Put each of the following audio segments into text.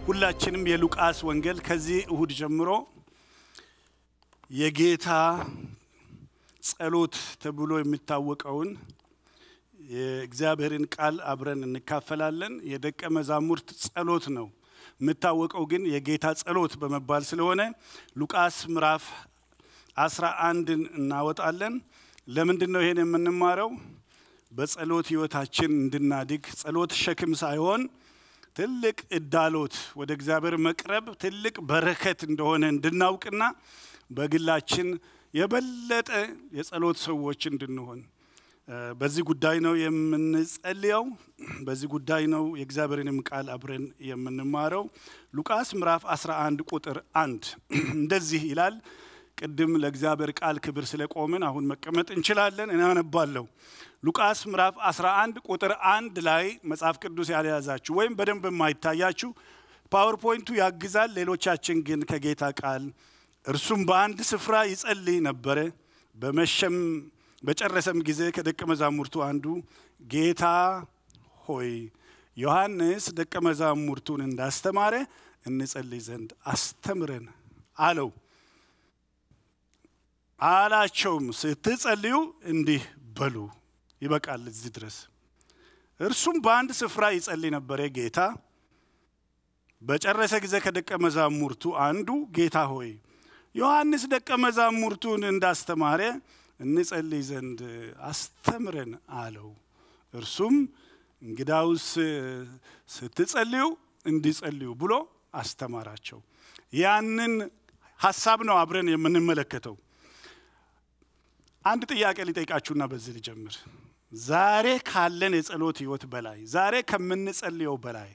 ሁላችንም የሉቃስ ወንጌል ከዚህ እሁድ ጀምሮ የጌታ ጸሎት ተብሎ የሚታወቀውን የእግዚአብሔርን ቃል አብረን እንካፈላለን። የደቀ መዛሙርት ጸሎት ነው የምታወቀው ግን የጌታ ጸሎት በመባል ስለሆነ ሉቃስ ምዕራፍ አስራ አንድን እናወጣለን። ለምንድን ነው ይሄን የምንማረው? በጸሎት ህይወታችን እንድናድግ ጸሎት ሸክም ሳይሆን ትልቅ እዳሎት ወደ እግዚአብሔር መቅረብ ትልቅ በረከት እንደሆነ እንድናውቅና በግላችን የበለጠ የጸሎት ሰዎች እንድንሆን በዚህ ጉዳይ ነው የምንጸልየው። በዚህ ጉዳይ ነው የእግዚአብሔርንም ቃል አብረን የምንማረው። ሉቃስ ምዕራፍ 11 ቁጥር አንድ እንደዚህ ይላል። ቅድም ለእግዚአብሔር ቃል ክብር ስለቆምን አሁን መቀመጥ እንችላለን። እናነባለሁ። ሉቃስ ምዕራፍ 11 ቁጥር አንድ ላይ መጽሐፍ ቅዱስ ያልያዛችሁ ወይም በደንብ የማይታያችሁ ፓወርፖይንቱ ያግዛል። ሌሎቻችን ግን ከጌታ ቃል እርሱም በአንድ ስፍራ ይጸልይ ነበረ። በመሸም በጨረሰም ጊዜ ከደቀ መዛሙርቱ አንዱ ጌታ ሆይ ዮሐንስ ደቀ መዛሙርቱን እንዳስተማረ እንጸልይ ዘንድ አስተምረን አለው። አላቸውም ስትጸልዩ እንዲህ በሉ። ይበቃል እዚህ ድረስ። እርሱም በአንድ ስፍራ ይጸልይ ነበረ። ጌታ በጨረሰ ጊዜ ከደቀ መዛሙርቱ አንዱ ጌታ ሆይ ዮሐንስ ደቀ መዛሙርቱን እንዳስተማረ እንጸልይ ዘንድ አስተምረን አለው። እርሱም እንግዳውስ ስትጸልዩ እንዲጸልዩ ብሎ አስተማራቸው። ያንን ሀሳብ ነው አብረን የምንመለከተው። አንድ ጥያቄ ሊጠይቃችሁና በዚህ ልጀምር። ዛሬ ካለን የጸሎት ህይወት በላይ ዛሬ ከምንጸልየው በላይ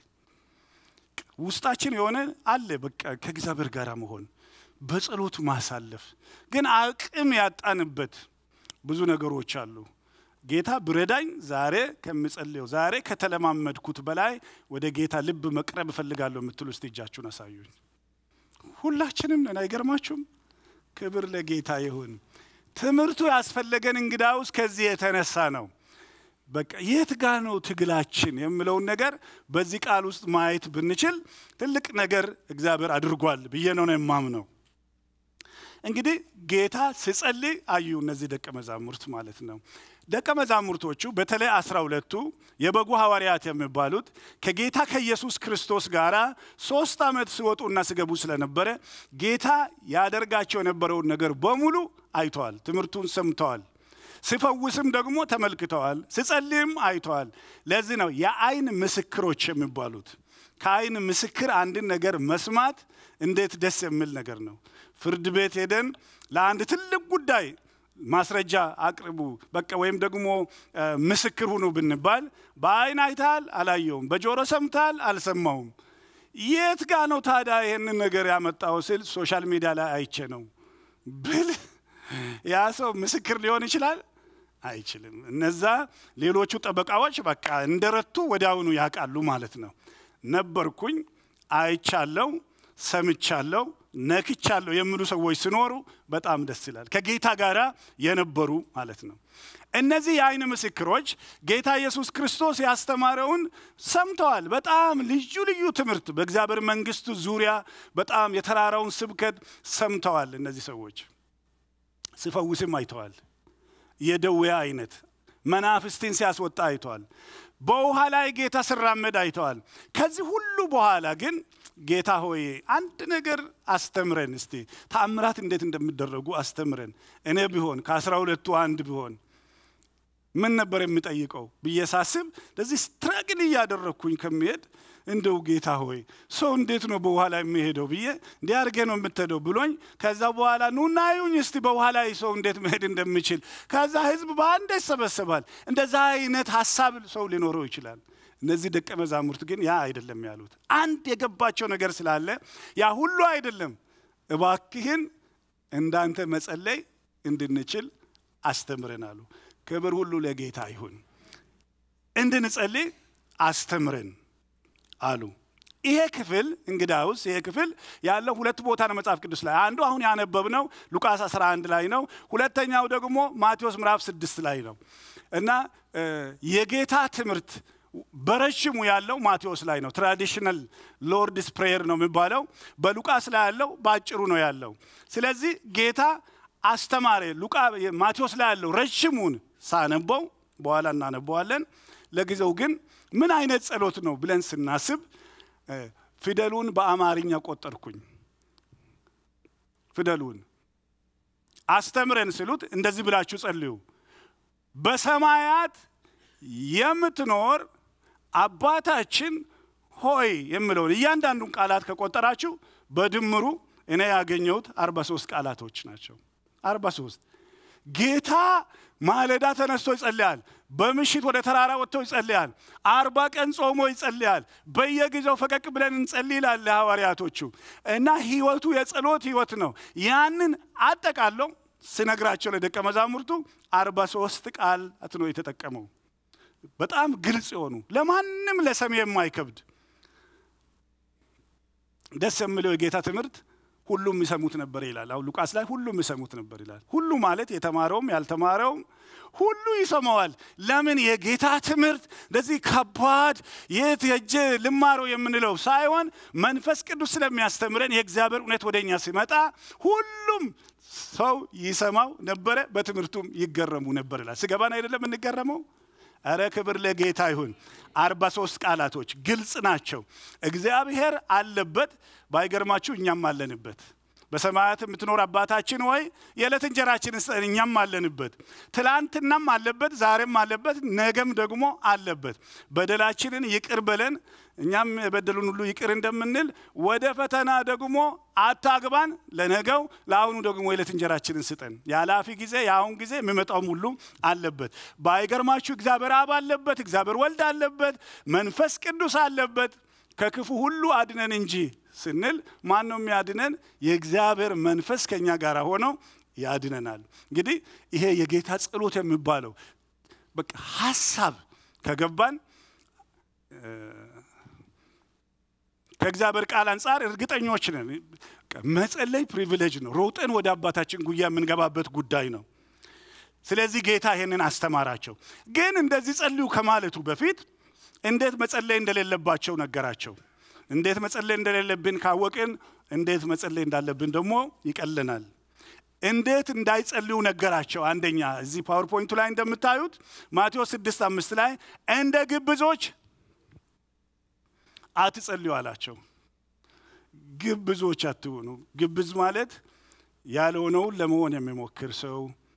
ውስጣችን የሆነ አለ በቃ ከእግዚአብሔር ጋር መሆን በጸሎት ማሳለፍ ግን አቅም ያጣንበት ብዙ ነገሮች አሉ። ጌታ ብረዳኝ ዛሬ ከምጸልየው ዛሬ ከተለማመድኩት በላይ ወደ ጌታ ልብ መቅረብ እፈልጋለሁ የምትሉ እስቲ እጃችሁን አሳዩኝ። ሁላችንም ነን፣ አይገርማችሁም? ክብር ለጌታ ይሁን። ትምህርቱ ያስፈለገን እንግዳውስ ከዚህ የተነሳ ነው። በቃ የት ጋ ነው ትግላችን የምለውን ነገር በዚህ ቃል ውስጥ ማየት ብንችል ትልቅ ነገር እግዚአብሔር አድርጓል ብዬ ነው ነው የማምነው። እንግዲህ ጌታ ሲጸልይ አዩ እነዚህ ደቀ መዛሙርት ማለት ነው። ደቀ መዛሙርቶቹ በተለይ አስራ ሁለቱ የበጉ ሐዋርያት የሚባሉት ከጌታ ከኢየሱስ ክርስቶስ ጋር ሶስት ዓመት ሲወጡና ሲገቡ ስለነበረ ጌታ ያደርጋቸው የነበረውን ነገር በሙሉ አይተዋል። ትምህርቱን ሰምተዋል። ሲፈውስም ደግሞ ተመልክተዋል። ሲጸልይም አይተዋል። ለዚህ ነው የአይን ምስክሮች የሚባሉት። ከአይን ምስክር አንድን ነገር መስማት እንዴት ደስ የሚል ነገር ነው። ፍርድ ቤት ሄደን ለአንድ ትልቅ ጉዳይ ማስረጃ አቅርቡ በቃ ወይም ደግሞ ምስክር ሁኑ ብንባል በአይን አይተሃል፣ አላየውም፣ በጆሮ ሰምተሃል፣ አልሰማውም። የት ጋ ነው ታዲያ ይህንን ነገር ያመጣው ስል ሶሻል ሚዲያ ላይ አይቼ ነው ብል ያ ሰው ምስክር ሊሆን ይችላል? አይችልም። እነዛ ሌሎቹ ጠበቃዎች በቃ እንደረቱ ወዲያውኑ ያውቃሉ ማለት ነው። ነበርኩኝ፣ አይቻለው፣ ሰምቻለው፣ ነክቻለሁ የሚሉ ሰዎች ሲኖሩ በጣም ደስ ይላል። ከጌታ ጋር የነበሩ ማለት ነው። እነዚህ የአይን ምስክሮች ጌታ ኢየሱስ ክርስቶስ ያስተማረውን ሰምተዋል። በጣም ልዩ ልዩ ትምህርት በእግዚአብሔር መንግስቱ ዙሪያ በጣም የተራራውን ስብከት ሰምተዋል። እነዚህ ሰዎች ሲፈውስም አይተዋል። የደዌ አይነት መናፍስትን ሲያስወጣ አይተዋል። በውሃ ላይ ጌታ ሲራመድ አይተዋል። ከዚህ ሁሉ በኋላ ግን ጌታ ሆይ አንድ ነገር አስተምረን እስቲ ተአምራት እንዴት እንደሚደረጉ አስተምረን። እኔ ቢሆን ከአስራ ሁለቱ አንድ ቢሆን ምን ነበር የምጠይቀው ብዬ ሳስብ ለዚህ ስትራግል እያደረግኩኝ ከሚሄድ እንደው ጌታ ሆይ ሰው እንዴት ነው በውሃ ላይ የሚሄደው ብዬ እንዲህ አድርጌ ነው የምትሄደው ብሎኝ፣ ከዛ በኋላ ኑና አዩኝ እስቲ በውሃ ላይ ሰው እንዴት መሄድ እንደሚችል። ከዛ ህዝብ በአንድ ይሰበሰባል። እንደዛ አይነት ሀሳብ ሰው ሊኖረው ይችላል። እነዚህ ደቀ መዛሙርት ግን ያ አይደለም ያሉት። አንድ የገባቸው ነገር ስላለ ያ ሁሉ አይደለም፣ እባክህን እንዳንተ መጸለይ እንድንችል አስተምረን አሉ። ክብር ሁሉ ለጌታ ይሁን። እንድንጸልይ አስተምረን አሉ። ይሄ ክፍል እንግዳውስ ይሄ ክፍል ያለው ሁለት ቦታ ነው መጽሐፍ ቅዱስ ላይ። አንዱ አሁን ያነበብነው ሉቃስ 11 ላይ ነው። ሁለተኛው ደግሞ ማቴዎስ ምዕራፍ 6 ላይ ነው እና የጌታ ትምህርት በረዥሙ ያለው ማቴዎስ ላይ ነው። ትራዲሽናል ሎርድስ ፕሬየር ነው የሚባለው። በሉቃስ ላይ ያለው በአጭሩ ነው ያለው። ስለዚህ ጌታ አስተማሪ ሉቃ ማቴዎስ ላይ ያለው ረዥሙን ሳነበው በኋላ እናነበዋለን። ለጊዜው ግን ምን አይነት ጸሎት ነው ብለን ስናስብ ፊደሉን በአማርኛ ቆጠርኩኝ። ፊደሉን አስተምረን ስሉት እንደዚህ ብላችሁ ጸልዩ። በሰማያት የምትኖር አባታችን ሆይ የምለውን እያንዳንዱን ቃላት ከቆጠራችሁ በድምሩ እኔ ያገኘሁት አርባ ሶስት ቃላቶች ናቸው። አርባ ሶስት ጌታ ማለዳ ተነስቶ ይጸልያል። በምሽት ወደ ተራራ ወጥቶ ይጸልያል። አርባ ቀን ጾሞ ይጸልያል። በየጊዜው ፈቀቅ ብለን እንጸልይ ይላል ለሐዋርያቶቹ እና ህይወቱ የጸሎት ህይወት ነው። ያንን አጠቃለው ስነግራቸው ለደቀ መዛሙርቱ አርባ ሶስት ቃላት ነው የተጠቀመው። በጣም ግልጽ የሆኑ ለማንም ለሰሚ የማይከብድ ደስ የሚለው የጌታ ትምህርት ሁሉም ይሰሙት ነበር ይላል። አሁን ሉቃስ ላይ ሁሉም ይሰሙት ነበር ይላል። ሁሉ ማለት የተማረውም ያልተማረውም ሁሉ ይሰማዋል። ለምን የጌታ ትምህርት እንደዚህ ከባድ የት የእጅ ልማረው የምንለው ሳይሆን መንፈስ ቅዱስ ስለሚያስተምረን የእግዚአብሔር እውነት ወደ እኛ ሲመጣ ሁሉም ሰው ይሰማው ነበረ፣ በትምህርቱም ይገረሙ ነበር ይላል። ስገባን አይደለም እንገረመው። እረ ክብር ለጌታ ይሁን። አርባ ሶስት ቃላቶች ግልጽ ናቸው። እግዚአብሔር አለበት፣ ባይገርማችሁ እኛም አለንበት። በሰማያት የምትኖር አባታችን ወይ የዕለት እንጀራችን ስጠን፣ እኛም አለንበት። ትላንትናም አለበት፣ ዛሬም አለበት፣ ነገም ደግሞ አለበት። በደላችንን ይቅር በለን እኛም የበደሉን ሁሉ ይቅር እንደምንል፣ ወደ ፈተና ደግሞ አታግባን፣ ለነገው ለአሁኑ ደግሞ የዕለት እንጀራችንን ስጠን። የኃላፊ ጊዜ የአሁን ጊዜ የሚመጣውም ሁሉ አለበት። ባይገርማችሁ እግዚአብሔር አብ አለበት፣ እግዚአብሔር ወልድ አለበት፣ መንፈስ ቅዱስ አለበት። ከክፉ ሁሉ አድነን እንጂ ስንል ማን ነው የሚያድነን? የእግዚአብሔር መንፈስ ከእኛ ጋር ሆኖ ያድነናል። እንግዲህ ይሄ የጌታ ጸሎት የሚባለው በቃ ሀሳብ ከገባን ከእግዚአብሔር ቃል አንጻር እርግጠኞች ነን። መጸለይ ፕሪቪሌጅ ነው። ሮጠን ወደ አባታችን ጉያ የምንገባበት ጉዳይ ነው። ስለዚህ ጌታ ይሄንን አስተማራቸው። ግን እንደዚህ ጸልዩ ከማለቱ በፊት እንዴት መጸለይ እንደሌለባቸው ነገራቸው። እንዴት መጸለይ እንደሌለብን ካወቅን እንዴት መጸለይ እንዳለብን ደግሞ ይቀልናል። እንዴት እንዳይጸልዩ ነገራቸው። አንደኛ እዚህ ፓወርፖይንቱ ላይ እንደምታዩት ማቴዎስ ስድስት አምስት ላይ እንደ ግብዞች አትጸልዩ አላቸው። ግብዞች አትሆኑ። ግብዝ ማለት ያልሆነውን ለመሆን የሚሞክር ሰው፣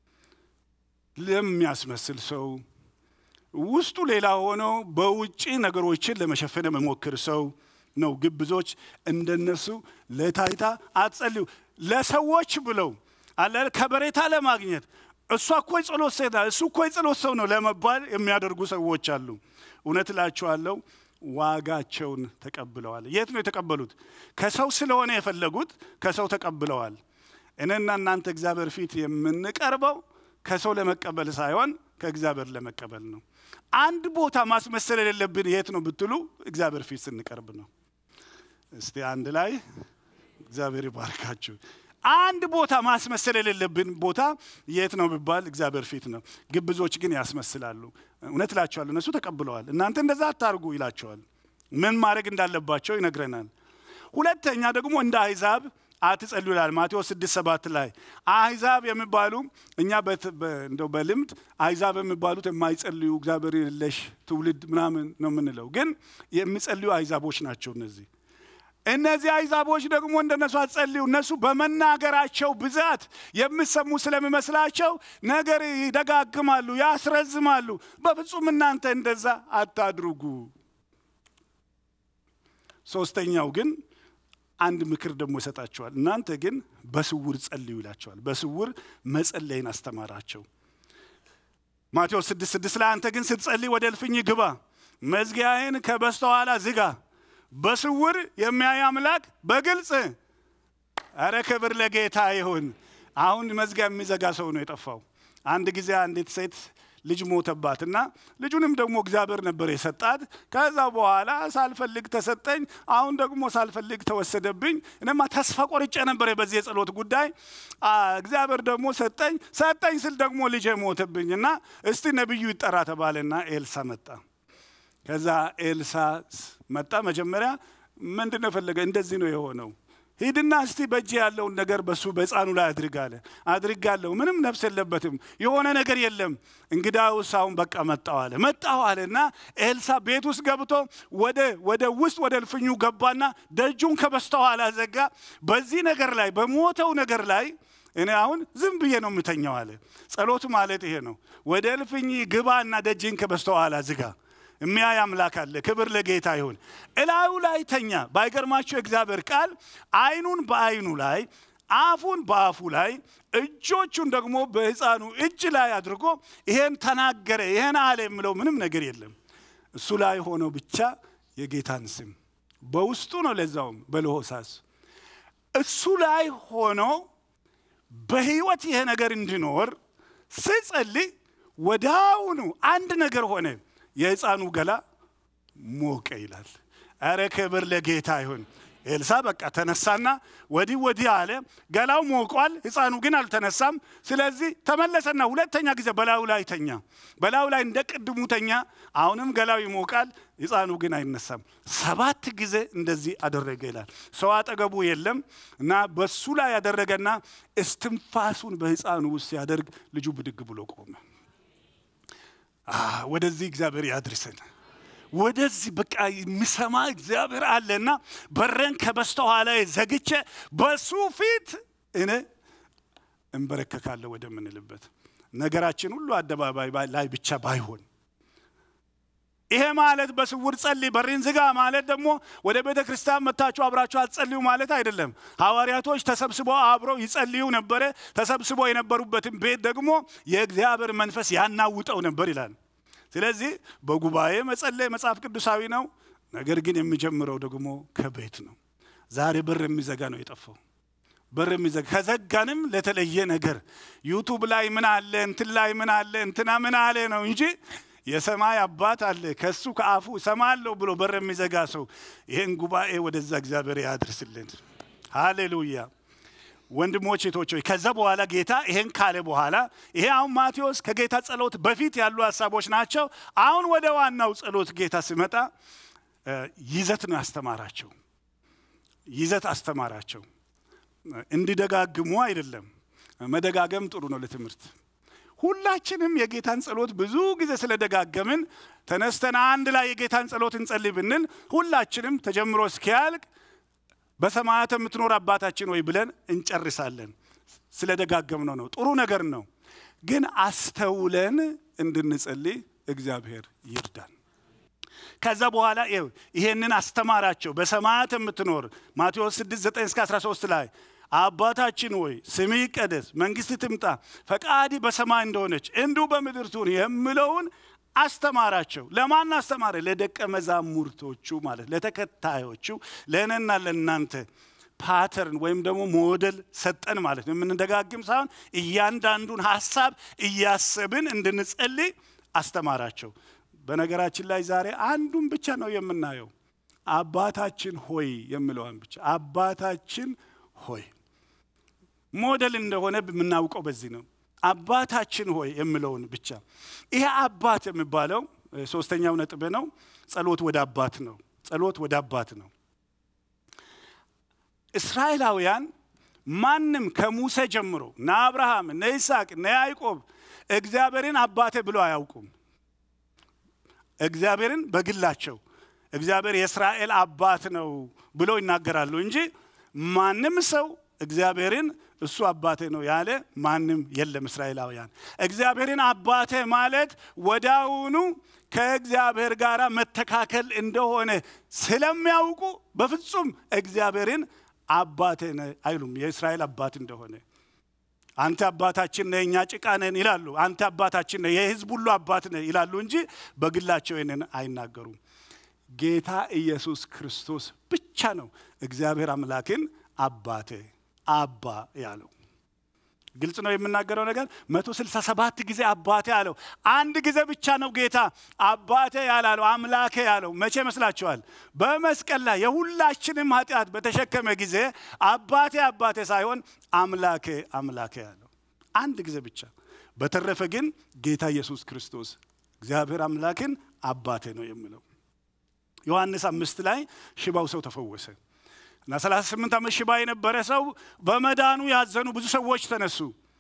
ለሚያስመስል ሰው ውስጡ ሌላ ሆነው በውጭ ነገሮችን ለመሸፈን የሚሞክር ሰው ነው። ግብዞች እንደነሱ ለታይታ አትጸልዩ። ለሰዎች ብለው አለ ከበሬታ ለማግኘት እሷ እኮ የጸሎት ሴት እሱ እኮ የጸሎት ሰው ነው ለመባል የሚያደርጉ ሰዎች አሉ። እውነት እላችኋለሁ ዋጋቸውን ተቀብለዋል። የት ነው የተቀበሉት? ከሰው ስለሆነ የፈለጉት ከሰው ተቀብለዋል። እኔና እናንተ እግዚአብሔር ፊት የምንቀርበው ከሰው ለመቀበል ሳይሆን ከእግዚአብሔር ለመቀበል ነው። አንድ ቦታ ማስመሰል የሌለብን የት ነው ብትሉ እግዚአብሔር ፊት ስንቀርብ ነው። እስቲ አንድ ላይ እግዚአብሔር ይባርካችሁ። አንድ ቦታ ማስመሰል የሌለብን ቦታ የት ነው ቢባል እግዚአብሔር ፊት ነው። ግብዞች ግን ያስመስላሉ። እውነት እላቸዋለሁ እነሱ ተቀብለዋል። እናንተ እንደዛ አታርጉ ይላቸዋል። ምን ማድረግ እንዳለባቸው ይነግረናል። ሁለተኛ ደግሞ እንደ አሕዛብ አትጸልዩ ይላል ማቴዎስ ስድስት ሰባት ላይ አሕዛብ የሚባሉ እኛ እንደው በልምድ አሕዛብ የሚባሉት የማይጸልዩ እግዚአብሔር የለሽ ትውልድ ምናምን ነው የምንለው። ግን የሚጸልዩ አሕዛቦች ናቸው እነዚህ እነዚህ አሕዛቦች ደግሞ እንደነሱ አትጸልዩ። እነሱ በመናገራቸው ብዛት የምሰሙ ስለሚመስላቸው ነገር ይደጋግማሉ፣ ያስረዝማሉ። በፍጹም እናንተ እንደዛ አታድርጉ። ሶስተኛው ግን አንድ ምክር ደግሞ ይሰጣቸዋል። እናንተ ግን በስውር ጸልዩ ይላቸዋል። በስውር መጸለይን አስተማራቸው። ማቴዎስ ስድስት ስድስት ላይ አንተ ግን ስትጸልይ ወደ እልፍኝ ግባ፣ መዝጊያዬን ከበስተኋላ ዝጋ በስውር የሚያይ አምላክ በግልጽ አረ ክብር ለጌታ ይሁን። አሁን መዝጊያ የሚዘጋ ሰው ነው የጠፋው። አንድ ጊዜ አንዲት ሴት ልጅ ሞተባት እና ልጁንም ደግሞ እግዚአብሔር ነበር የሰጣት። ከዛ በኋላ ሳልፈልግ ተሰጠኝ፣ አሁን ደግሞ ሳልፈልግ ተወሰደብኝ። እኔማ ተስፋ ቆርጬ ነበር በዚህ የጸሎት ጉዳይ። እግዚአብሔር ደግሞ ሰጠኝ። ሰጠኝ ስል ደግሞ ልጄ ሞተብኝ እና እስቲ ነቢዩ ይጠራ ተባለና ኤልሳ መጣ። ከዛ ኤልሳ መጣ። መጀመሪያ ምንድን ነው የፈለገ? እንደዚህ ነው የሆነው ሂድና እስቲ በእጅ ያለውን ነገር በሱ በሕፃኑ ላይ አድርግ አለ። አድርጋለሁ፣ ምንም ነፍስ የለበትም፣ የሆነ ነገር የለም። እንግዳውስ አሁን በቃ መጣው አለ። መጣው አለ እና ኤልሳ ቤት ውስጥ ገብቶ ወደ ወደ ውስጥ ወደ እልፍኙ ገባና ደጁን ከበስተኋላ ዘጋ። በዚህ ነገር ላይ በሞተው ነገር ላይ እኔ አሁን ዝም ብዬ ነው የምተኛው አለ። ጸሎት ማለት ይሄ ነው። ወደ እልፍኝ ግባና ደጅን ከበስተኋላ ዝጋ። የሚያይ አምላክ አለ። ክብር ለጌታ ይሁን። እላዩ ላይ ተኛ። ባይገርማችሁ እግዚአብሔር ቃል አይኑን በአይኑ ላይ አፉን በአፉ ላይ እጆቹን ደግሞ በሕፃኑ እጅ ላይ አድርጎ ይሄን ተናገረ፣ ይሄን አለ የምለው ምንም ነገር የለም። እሱ ላይ ሆኖ ብቻ የጌታን ስም በውስጡ ነው፣ ለዛውም በለሆሳስ እሱ ላይ ሆኖ በህይወት ይሄ ነገር እንዲኖር ስጸልይ ወዳውኑ አንድ ነገር ሆነ። የሕፃኑ ገላ ሞቀ ይላል። አረ ክብር ለጌታ ይሁን። ኤልሳ በቃ ተነሳና ወዲህ ወዲህ አለ። ገላው ሞቋል፣ ሕፃኑ ግን አልተነሳም። ስለዚህ ተመለሰና ሁለተኛ ጊዜ በላዩ ላይ ተኛ። በላዩ ላይ እንደ ቅድሙ ተኛ። አሁንም ገላው ይሞቃል፣ ሕፃኑ ግን አይነሳም። ሰባት ጊዜ እንደዚህ አደረገ ይላል። ሰው አጠገቡ የለም እና በሱ ላይ ያደረገና እስትንፋሱን በሕፃኑ ውስጥ ሲያደርግ ልጁ ብድግ ብሎ ቆመ። ወደዚህ እግዚአብሔር ያድርሰን። ወደዚህ በቃ የሚሰማ እግዚአብሔር አለና በረን ከበስተኋላ ዘግቼ በሱ ፊት እኔ እንበረከካለሁ ወደምንልበት ነገራችን ሁሉ አደባባይ ላይ ብቻ ባይሆን ይሄ ማለት በስውር ጸልይ በሬን ዝጋ ማለት ደግሞ ወደ ቤተ ክርስቲያን መታችሁ አብራችሁ አትጸልዩ ማለት አይደለም። ሐዋርያቶች ተሰብስበው አብረው ይጸልዩ ነበረ። ተሰብስበው የነበሩበትን ቤት ደግሞ የእግዚአብሔር መንፈስ ያናውጠው ነበር ይላል። ስለዚህ በጉባኤ መጸለይ መጽሐፍ ቅዱሳዊ ነው። ነገር ግን የሚጀምረው ደግሞ ከቤት ነው። ዛሬ በር የሚዘጋ ነው የጠፋው። በር የሚዘጋ ከዘጋንም ለተለየ ነገር ዩቱብ ላይ ምን አለ እንትን ላይ ምን አለ እንትና ምን አለ ነው እንጂ የሰማይ አባት አለ ከሱ ከአፉ እሰማለሁ ብሎ በር የሚዘጋ ሰው ይህን ጉባኤ ወደዛ እግዚአብሔር ያድርስልን። ሃሌሉያ። ወንድሞች ሴቶች ሆይ ከዛ በኋላ ጌታ ይሄን ካለ በኋላ ይሄ አሁን ማቴዎስ ከጌታ ጸሎት በፊት ያሉ ሀሳቦች ናቸው። አሁን ወደ ዋናው ጸሎት ጌታ ሲመጣ ይዘት ነው ያስተማራቸው። ይዘት አስተማራቸው። እንዲደጋግሙ አይደለም። መደጋገም ጥሩ ነው ለትምህርት። ሁላችንም የጌታን ጸሎት ብዙ ጊዜ ስለደጋገምን ተነስተን አንድ ላይ የጌታን ጸሎት እንጸልይ ብንል ሁላችንም ተጀምሮ እስኪያልቅ በሰማያት የምትኖር አባታችን ወይ ብለን እንጨርሳለን። ስለደጋገምነው ነው። ጥሩ ነገር ነው። ግን አስተውለን እንድንጸልይ እግዚአብሔር ይርዳን። ከዛ በኋላ ይሄንን አስተማራቸው። በሰማያት የምትኖር ማቴዎስ 6 9 እስከ 13 ላይ አባታችን ሆይ ስምህ ይቀደስ፣ መንግስት ትምጣ፣ ፈቃዲ በሰማይ እንደሆነች እንዲሁ በምድር ትሁን የምለውን አስተማራቸው። ለማን አስተማረ? ለደቀ መዛሙርቶቹ ማለት ለተከታዮቹ፣ ለእኔና ለእናንተ ፓተርን ወይም ደግሞ ሞዴል ሰጠን ማለት ነው። የምንደጋግም ሳይሆን እያንዳንዱን ሀሳብ እያሰብን እንድንጸልይ አስተማራቸው። በነገራችን ላይ ዛሬ አንዱን ብቻ ነው የምናየው፣ አባታችን ሆይ የሚለውን ብቻ አባታችን ሆይ ሞዴል እንደሆነ የምናውቀው በዚህ ነው። አባታችን ሆይ የሚለውን ብቻ። ይሄ አባት የሚባለው ሶስተኛው ነጥብ ነው። ጸሎት ወደ አባት ነው። ጸሎት ወደ አባት ነው። እስራኤላውያን ማንም ከሙሴ ጀምሮ እነ አብርሃም፣ እነ ይስሐቅ፣ እነ ያዕቆብ እግዚአብሔርን አባቴ ብሎ አያውቁም። እግዚአብሔርን በግላቸው እግዚአብሔር የእስራኤል አባት ነው ብሎ ይናገራሉ እንጂ ማንም ሰው እግዚአብሔርን እሱ አባቴ ነው ያለ ማንም የለም። እስራኤላውያን እግዚአብሔርን አባቴ ማለት ወዳውኑ ከእግዚአብሔር ጋር መተካከል እንደሆነ ስለሚያውቁ በፍጹም እግዚአብሔርን አባቴ ነህ አይሉም። የእስራኤል አባት እንደሆነ አንተ አባታችን ነህ፣ እኛ ጭቃ ነን ይላሉ። አንተ አባታችን ነህ፣ የሕዝብ ሁሉ አባት ነህ ይላሉ እንጂ በግላቸው ይህንን አይናገሩም። ጌታ ኢየሱስ ክርስቶስ ብቻ ነው እግዚአብሔር አምላክን አባቴ አባ ያለው። ግልጽ ነው የምናገረው ነገር። መቶ ስልሳ ሰባት ጊዜ አባቴ አለው። አንድ ጊዜ ብቻ ነው ጌታ አባቴ ያላለው አምላኬ ያለው። መቼ መስላችኋል? በመስቀል ላይ የሁላችንም ኃጢአት በተሸከመ ጊዜ አባቴ አባቴ ሳይሆን አምላኬ አምላኬ ያለው አንድ ጊዜ ብቻ። በተረፈ ግን ጌታ ኢየሱስ ክርስቶስ እግዚአብሔር አምላክን አባቴ ነው የሚለው። ዮሐንስ አምስት ላይ ሽባው ሰው ተፈወሰ እና 38 ዓመት ሽባ የነበረ ሰው በመዳኑ ያዘኑ ብዙ ሰዎች ተነሱ።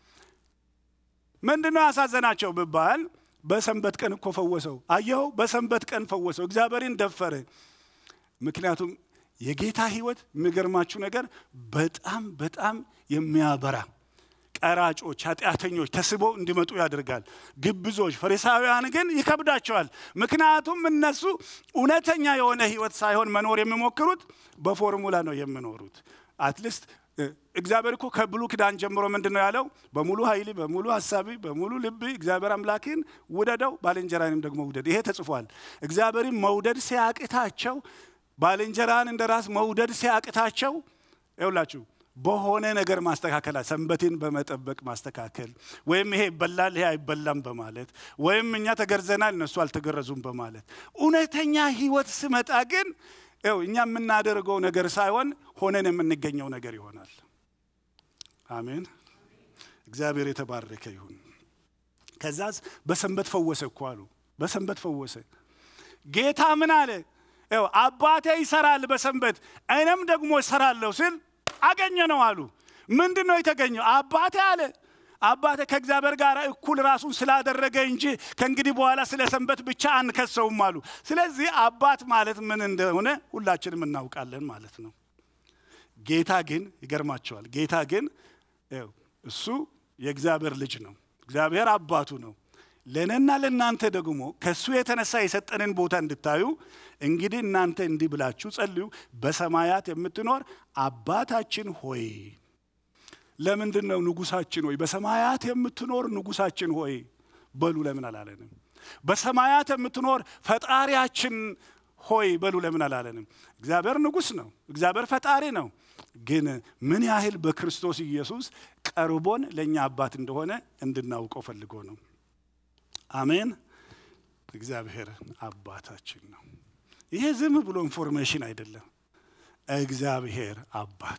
ምንድነው ያሳዘናቸው ብባል በሰንበት ቀን እኮ ፈወሰው። አየኸው፣ በሰንበት ቀን ፈወሰው። እግዚአብሔርን ደፈረ። ምክንያቱም የጌታ ሕይወት የሚገርማችሁ ነገር በጣም በጣም የሚያበራ ቀራጮች፣ ኃጢአተኞች ተስበው እንዲመጡ ያደርጋል። ግብዞች፣ ፈሪሳውያን ግን ይከብዳቸዋል። ምክንያቱም እነሱ እውነተኛ የሆነ ሕይወት ሳይሆን መኖር የሚሞክሩት በፎርሙላ ነው የሚኖሩት። አትሊስት እግዚአብሔር እኮ ከብሉ ኪዳን ጀምሮ ምንድን ነው ያለው? በሙሉ ኃይል፣ በሙሉ ሀሳቢ፣ በሙሉ ልብ እግዚአብሔር አምላክን ውደደው፣ ባልንጀራንም ደግሞ ውደድ። ይሄ ተጽፏል። እግዚአብሔርን መውደድ ሲያቅታቸው፣ ባልንጀራን እንደ ራስ መውደድ ሲያቅታቸው ይውላችሁ በሆነ ነገር ማስተካከል ሰንበቴን በመጠበቅ ማስተካከል ወይም ይሄ ይበላል ይሄ አይበላም በማለት ወይም እኛ ተገርዘናል እነሱ አልተገረዙም በማለት እውነተኛ ህይወት ስመጣ ግን ው እኛ የምናደርገው ነገር ሳይሆን ሆነን የምንገኘው ነገር ይሆናል። አሜን። እግዚአብሔር የተባረከ ይሁን። ከዛዝ በሰንበት ፈወሰ እኮ አሉ። በሰንበት ፈወሰ። ጌታ ምን አለ? ው አባቴ ይሰራል በሰንበት እኔም ደግሞ እሰራለሁ ስል አገኘ ነው አሉ። ምንድን ነው የተገኘው? አባቴ አለ አባቴ ከእግዚአብሔር ጋር እኩል ራሱን ስላደረገ እንጂ ከእንግዲህ በኋላ ስለ ሰንበት ብቻ አንከሰውም አሉ። ስለዚህ አባት ማለት ምን እንደሆነ ሁላችንም እናውቃለን ማለት ነው። ጌታ ግን ይገርማቸዋል። ጌታ ግን እሱ የእግዚአብሔር ልጅ ነው። እግዚአብሔር አባቱ ነው። ለእኔና ለእናንተ ደግሞ ከእሱ የተነሳ የሰጠንን ቦታ እንድታዩ እንግዲህ እናንተ እንዲህ ብላችሁ ጸልዩ፣ በሰማያት የምትኖር አባታችን ሆይ። ለምንድን ነው ንጉሳችን ሆይ? በሰማያት የምትኖር ንጉሳችን ሆይ በሉ ለምን አላለንም? በሰማያት የምትኖር ፈጣሪያችን ሆይ በሉ ለምን አላለንም? እግዚአብሔር ንጉሥ ነው። እግዚአብሔር ፈጣሪ ነው። ግን ምን ያህል በክርስቶስ ኢየሱስ ቀርቦን ለእኛ አባት እንደሆነ እንድናውቀው ፈልጎ ነው። አሜን። እግዚአብሔር አባታችን ነው። ይሄ ዝም ብሎ ኢንፎርሜሽን አይደለም። እግዚአብሔር አባት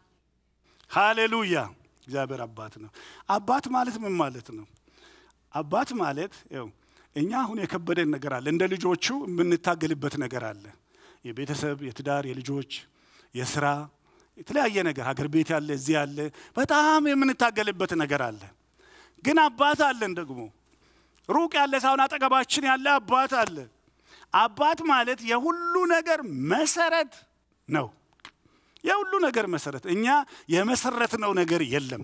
ሃሌሉያ። እግዚአብሔር አባት ነው። አባት ማለት ምን ማለት ነው? አባት ማለት ው እኛ አሁን የከበደን ነገር አለ። እንደ ልጆቹ የምንታገልበት ነገር አለ። የቤተሰብ፣ የትዳር፣ የልጆች፣ የስራ የተለያየ ነገር ሀገር ቤት ያለ እዚህ ያለ በጣም የምንታገልበት ነገር አለ። ግን አባት አለን ደግሞ ሩቅ ያለ ሳይሆን አጠገባችን ያለ አባት አለ። አባት ማለት የሁሉ ነገር መሰረት ነው። የሁሉ ነገር መሰረት። እኛ የመሰረትነው ነገር የለም።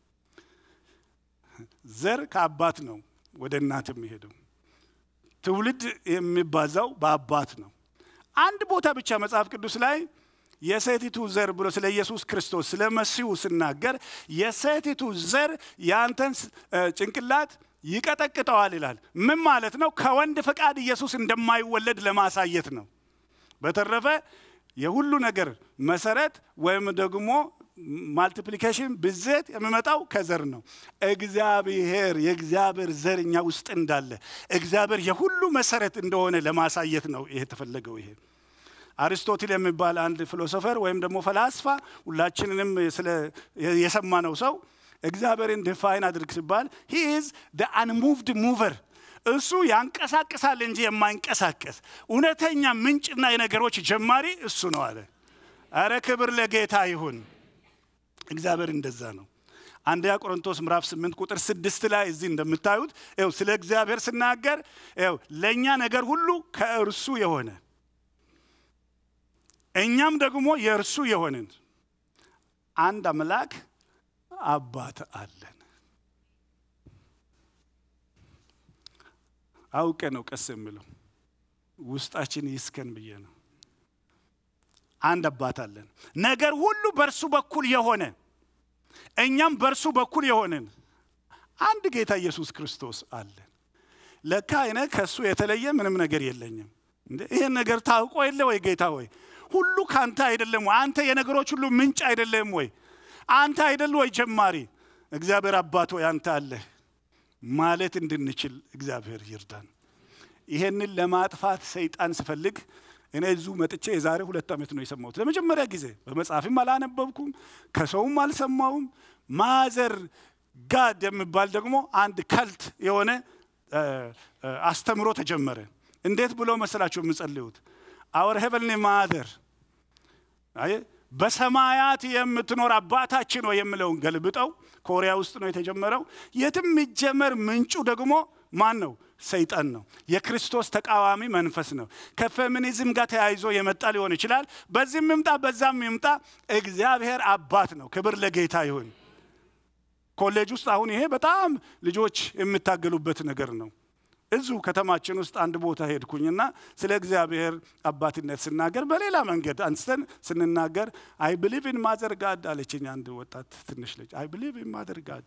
ዘር ከአባት ነው ወደ እናት የሚሄደው። ትውልድ የሚባዛው በአባት ነው። አንድ ቦታ ብቻ መጽሐፍ ቅዱስ ላይ የሴቲቱ ዘር ብሎ ስለ ኢየሱስ ክርስቶስ ስለ መሲሁ ስናገር የሴቲቱ ዘር የአንተን ጭንቅላት ይቀጠቅጠዋል ይላል። ምን ማለት ነው? ከወንድ ፈቃድ ኢየሱስ እንደማይወለድ ለማሳየት ነው። በተረፈ የሁሉ ነገር መሰረት ወይም ደግሞ ማልቲፕሊኬሽን ብዜት የሚመጣው ከዘር ነው። እግዚአብሔር የእግዚአብሔር ዘር እኛ ውስጥ እንዳለ እግዚአብሔር የሁሉ መሰረት እንደሆነ ለማሳየት ነው ይሄ የተፈለገው። ይሄ አሪስቶትል የሚባል አንድ ፊሎሶፈር ወይም ደግሞ ፈላስፋ ሁላችንንም የሰማነው ሰው እግዚአብሔርን ዲፋይን አድርግ ሲባል ሂ ኢዝ ደ አንሙቭድ ሙቨር እሱ ያንቀሳቅሳል እንጂ የማይንቀሳቀስ እውነተኛ ምንጭና የነገሮች ጀማሪ እሱ ነው አለ። አረ ክብር ለጌታ ይሁን። እግዚአብሔር እንደዛ ነው። አንደኛ ቆሮንቶስ ምዕራፍ 8 ቁጥር ስድስት ላይ እዚህ እንደምታዩት ው ስለ እግዚአብሔር ስናገር ው ለእኛ ነገር ሁሉ ከእርሱ የሆነ እኛም ደግሞ የእርሱ የሆንን አንድ አምላክ አባት አለን። አውቀ ነው ቀስ የምለው ውስጣችን ይስከን ብዬ ነው። አንድ አባት አለን። ነገር ሁሉ በእርሱ በኩል የሆነ እኛም በእርሱ በኩል የሆንን አንድ ጌታ ኢየሱስ ክርስቶስ አለን። ለካ እኔ ከእሱ የተለየ ምንም ነገር የለኝም። ይህን ነገር ታውቆ የለ ወይ ጌታ ወይ? ሁሉ ከአንተ አይደለም ወይ? አንተ የነገሮች ሁሉ ምንጭ አይደለም ወይ? አንተ አይደል ወይ ጀማሪ? እግዚአብሔር አባት ወይ አንተ አለህ ማለት እንድንችል እግዚአብሔር ይርዳን። ይሄንን ለማጥፋት ሰይጣን ስፈልግ እኔ እዚሁ መጥቼ የዛሬ ሁለት ዓመት ነው የሰማሁት ለመጀመሪያ ጊዜ። በመጽሐፍም አላነበብኩም፣ ከሰውም አልሰማውም። ማዘር ጋድ የሚባል ደግሞ አንድ ከልት የሆነ አስተምሮ ተጀመረ። እንዴት ብሎ መሰላቸው የምጸልዩት? አወር ሄቨንሊ ማደር በሰማያት የምትኖር አባታችን ነው የምለውን ገልብጠው ኮሪያ ውስጥ ነው የተጀመረው። የትም የሚጀመር ምንጩ ደግሞ ማን ነው? ሰይጣን ነው። የክርስቶስ ተቃዋሚ መንፈስ ነው። ከፌሚኒዝም ጋር ተያይዞ የመጣ ሊሆን ይችላል። በዚህም ይምጣ በዛም ይምጣ፣ እግዚአብሔር አባት ነው። ክብር ለጌታ ይሁን። ኮሌጅ ውስጥ አሁን ይሄ በጣም ልጆች የሚታገሉበት ነገር ነው። እዚሁ ከተማችን ውስጥ አንድ ቦታ ሄድኩኝና ስለ እግዚአብሔር አባትነት ስናገር በሌላ መንገድ አንስተን ስንናገር አይ ብሊቭ ኢን ማዘር ጋድ አለችኝ አንድ ወጣት ትንሽ ልጅ። አይ ብሊቭ ኢን ማዘር ጋድ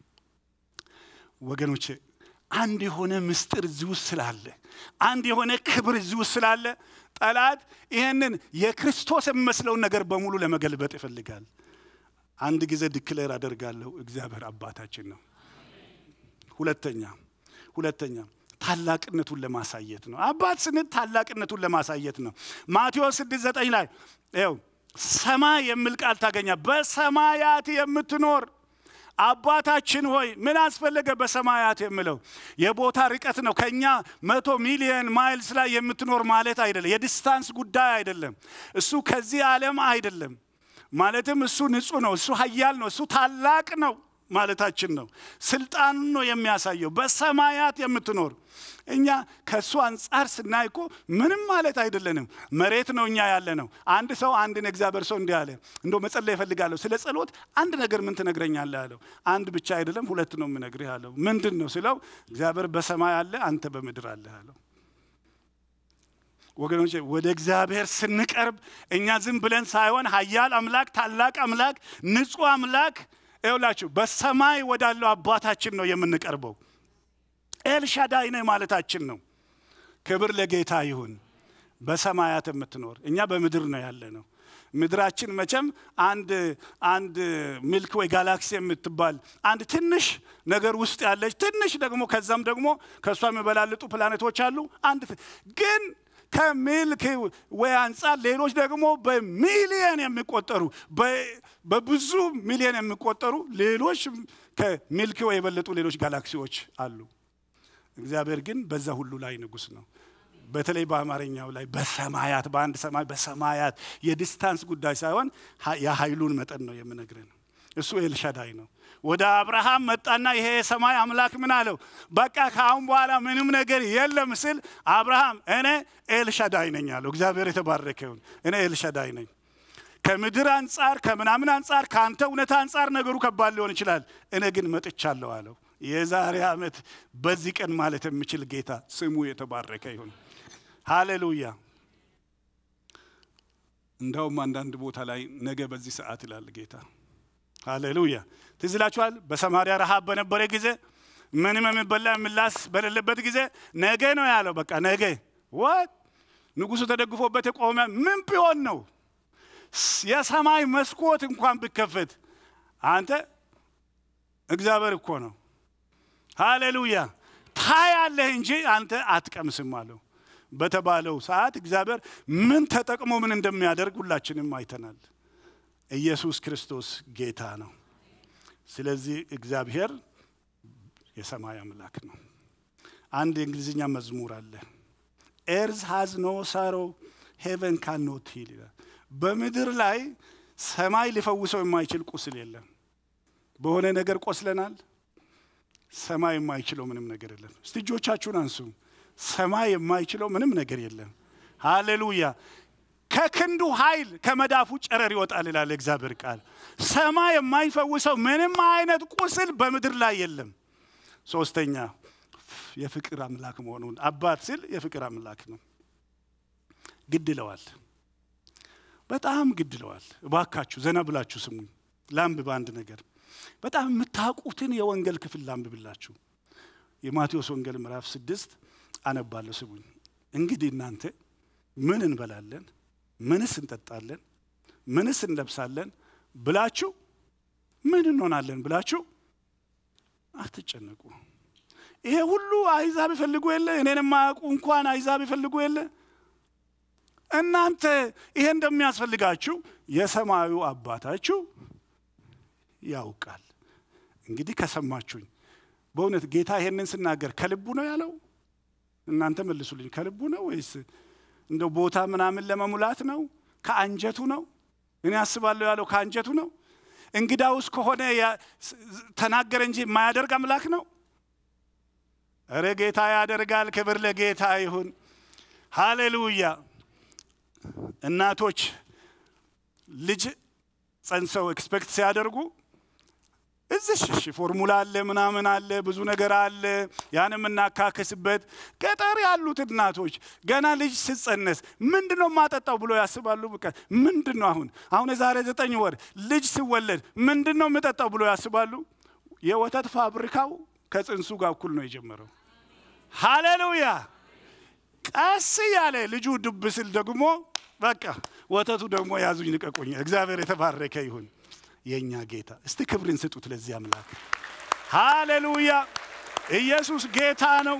ወገኖቼ አንድ የሆነ ምስጢር እዚህ ውስጥ ስላለ አንድ የሆነ ክብር እዚህ ውስጥ ስላለ ጠላት ይህንን የክርስቶስ የሚመስለውን ነገር በሙሉ ለመገልበጥ ይፈልጋል። አንድ ጊዜ ዲክሌር አደርጋለሁ፣ እግዚአብሔር አባታችን ነው። ሁለተኛ ሁለተኛ ታላቅነቱን ለማሳየት ነው። አባት ስንል ታላቅነቱን ለማሳየት ነው። ማቴዎስ ስድስት ዘጠኝ ላይ ይኸው ሰማይ የሚል ቃል ታገኛ በሰማያት የምትኖር አባታችን ሆይ ምን አስፈለገ? በሰማያት የምለው የቦታ ርቀት ነው። ከኛ መቶ ሚሊየን ማይልስ ላይ የምትኖር ማለት አይደለም። የዲስታንስ ጉዳይ አይደለም። እሱ ከዚህ ዓለም አይደለም። ማለትም እሱ ንጹህ ነው። እሱ ኃያል ነው። እሱ ታላቅ ነው ማለታችን ነው። ስልጣኑን ነው የሚያሳየው። በሰማያት የምትኖር እኛ ከእሱ አንጻር ስናይ እኮ ምንም ማለት አይደለንም። መሬት ነው እኛ ያለ ነው። አንድ ሰው አንድን እግዚአብሔር ሰው እንዲህ አለ፣ እንደ መጸለይ እፈልጋለሁ ስለ ጸሎት አንድ ነገር ምን ትነግረኛለህ አለው። አንድ ብቻ አይደለም ሁለት ነው የምነግርህ አለው። ምንድን ነው ስለው እግዚአብሔር በሰማይ አለ፣ አንተ በምድር አለ አለው። ወገኖች ወደ እግዚአብሔር ስንቀርብ እኛ ዝም ብለን ሳይሆን ኃያል አምላክ፣ ታላቅ አምላክ፣ ንጹህ አምላክ ይውላችሁ በሰማይ ወዳለው አባታችን ነው የምንቀርበው። ኤልሻዳይ ነህ ማለታችን ነው። ክብር ለጌታ ይሁን። በሰማያት የምትኖር እኛ በምድር ነው ያለ ነው። ምድራችን መቼም አንድ አንድ ሚልክ ወይ ጋላክሲ የምትባል አንድ ትንሽ ነገር ውስጥ ያለች ትንሽ ደግሞ ከዛም ደግሞ ከእሷ የሚበላልጡ ፕላኔቶች አሉ። አንድ ግን ከሚልክ ወይ አንጻር ሌሎች ደግሞ በሚሊየን የሚቆጠሩ በብዙ ሚሊየን የሚቆጠሩ ሌሎች ከሚልክ ወይ የበለጡ ሌሎች ጋላክሲዎች አሉ። እግዚአብሔር ግን በዛ ሁሉ ላይ ንጉሥ ነው። በተለይ በአማርኛው ላይ በሰማያት በአንድ ሰማይ በሰማያት የዲስታንስ ጉዳይ ሳይሆን የኃይሉን መጠን ነው የምነግረን። እሱ ኤልሻዳይ ነው። ወደ አብርሃም መጣና ይሄ የሰማይ አምላክ ምን አለው? በቃ ከአሁን በኋላ ምንም ነገር የለም ስል አብርሃም እኔ ኤልሻዳይ ነኝ አለው። እግዚአብሔር የተባረከ ይሁን። እኔ ኤልሻዳይ ነኝ። ከምድር አንጻር ከምናምን አንጻር ከአንተ እውነታ አንጻር ነገሩ ከባድ ሊሆን ይችላል። እኔ ግን መጥቻለሁ አለው። የዛሬ ዓመት በዚህ ቀን ማለት የሚችል ጌታ ስሙ የተባረከ ይሁን። ሃሌሉያ። እንደውም አንዳንድ ቦታ ላይ ነገ በዚህ ሰዓት ይላል ጌታ። ሃሌሉያ። ትዝ ይላችኋል። በሰማርያ ረሃብ በነበረ ጊዜ ምንም የሚበላ የሚላስ በሌለበት ጊዜ ነገ ነው ያለው። በቃ ነገ ወት ንጉሱ ተደግፎበት የቆመ ምን ቢሆን ነው የሰማይ መስኮት እንኳን ቢከፈት አንተ እግዚአብሔር እኮ ነው። ሃሌሉያ ታያለህ እንጂ አንተ አትቀምስም አለው። በተባለው ሰዓት እግዚአብሔር ምን ተጠቅሞ ምን እንደሚያደርግ ሁላችንም አይተናል። ኢየሱስ ክርስቶስ ጌታ ነው። ስለዚህ እግዚአብሔር የሰማይ አምላክ ነው። አንድ የእንግሊዝኛ መዝሙር አለ። ኤርዝ ሃዝ ኖ ሳሮ ሄቨን ካን ኖት ሂል ይላል። በምድር ላይ ሰማይ ሊፈውሰው የማይችል ቁስል የለም። በሆነ ነገር ቆስለናል። ሰማይ የማይችለው ምንም ነገር የለም። እስቲ እጆቻችሁን አንሱ። ሰማይ የማይችለው ምንም ነገር የለም። ሃሌሉያ። ከክንዱ ኃይል ከመዳፉ ጨረር ይወጣል ይላል እግዚአብሔር ቃል። ሰማይ የማይፈውሰው ምንም አይነት ቁስል በምድር ላይ የለም። ሶስተኛ የፍቅር አምላክ መሆኑን አባት ሲል የፍቅር አምላክ ነው። ግድ ይለዋል፣ በጣም ግድ ይለዋል። እባካችሁ ዘና ብላችሁ ስሙኝ። ላንብብ አንድ ነገር በጣም የምታውቁትን የወንጌል ክፍል ላንብብላችሁ። የማቴዎስ ወንጌል ምዕራፍ ስድስት አነባለሁ። ስሙኝ። እንግዲህ እናንተ ምን እንበላለን፣ ምንስ እንጠጣለን፣ ምንስ እንለብሳለን ብላችሁ ምን እንሆናለን ብላችሁ አትጨነቁ። ይሄ ሁሉ አይዛብ ይፈልጉ የለ እኔን የማያውቁ እንኳን አይዛብ ይፈልጉ የለ እናንተ ይሄ እንደሚያስፈልጋችሁ የሰማዩ አባታችሁ ያውቃል። እንግዲህ ከሰማችሁኝ በእውነት ጌታ ይሄንን ስናገር ከልቡ ነው ያለው? እናንተ መልሱልኝ። ከልቡ ነው ወይስ እንደ ቦታ ምናምን ለመሙላት ነው? ከአንጀቱ ነው? እኔ አስባለሁ ያለው ከአንጀቱ ነው። እንግዳውስ ከሆነ ተናገረ እንጂ የማያደርግ አምላክ ነው። እረ ጌታ ያደርጋል። ክብር ለጌታ ይሁን። ሃሌሉያ። እናቶች ልጅ ጸንሰው ኤክስፔክት ሲያደርጉ እዚህ እሺ ፎርሙላ አለ ምናምን አለ ብዙ ነገር አለ ያን የምናካክስበት ገጠር ያሉት እናቶች ገና ልጅ ስጸነስ ምንድን ነው የማጠጣው ብሎ ያስባሉ። በቃ ምንድን ነው አሁን አሁን የዛሬ ዘጠኝ ወር ልጅ ሲወለድ ምንድን ነው የምጠጣው ብሎ ያስባሉ። የወተት ፋብሪካው ከጽንሱ ጋር እኩል ነው የጀመረው። ሃሌሉያ። ቀስ ያለ ልጁ ድብ ስል ደግሞ በቃ ወተቱ ደግሞ ያዙኝ ልቀቁኝ። እግዚአብሔር የተባረከ ይሁን። የእኛ ጌታ እስቲ ክብርን ስጡት ለዚህ አምላክ። ሃሌሉያ! ኢየሱስ ጌታ ነው።